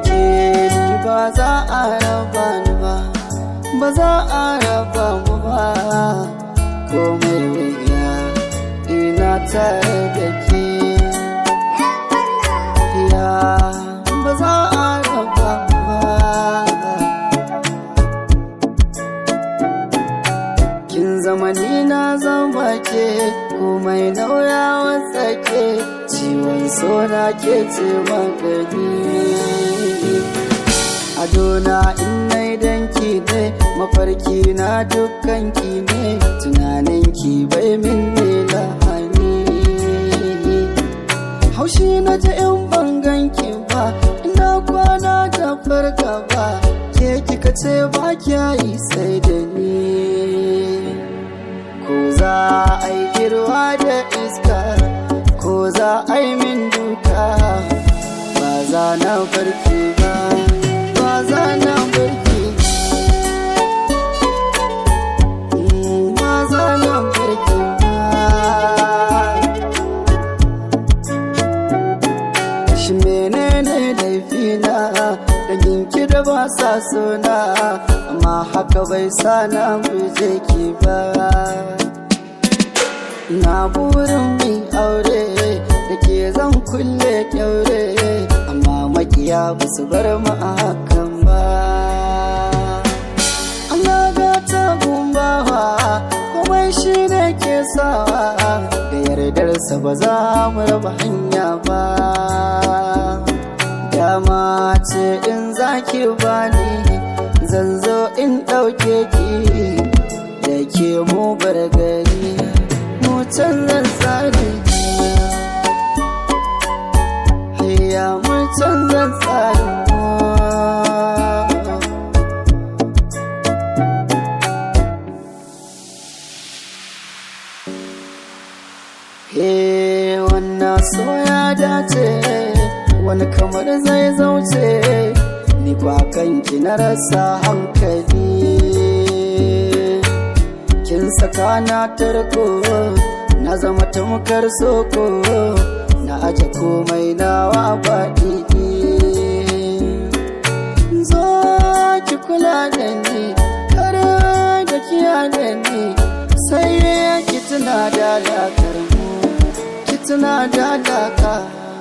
ke ba za a raba ni ba ba za a raba mu ba komai wuya ina tare da ke ya ba za a raba mu ba kin zama ni na zama ke komai nauyawa tsake ciwon sona ke ce magani adona in nai danki ne mafarki na dukkan ki ne tunanin ki bai min ne lahani haushi na ji in bangan ki ba ina kwana da farka ba ke kika ce ba kya yi sai da ni ko za a yi girwa da iska ko za a yi min duka ba za na barki ba ba za na barki Mm, ba za na barki ba shi menene laifina da ginki da ba sa suna amma haka bai sa na guje ki ba na burin mai aure da ke zan kulle kyaure amma makiya ba su bar mu a hakan ba Allah gata gumbawa komai shi ne ke sawa da yardarsa ba za mu raba hanya ba dama ce in zaki bani zan zo in ɗauke ki da ke mu bar gari mu canzan tsari Hayya mu canzan tsari He wannan so ya dace wani kamar zai zauce ni kwa kanki na rasa hankali kin saka na tarko na zama tamkar soko na aje komai nawa baɗi zo ki kula da ni kar da kiya da ni sai ki tuna da dakar mu ki tuna da daka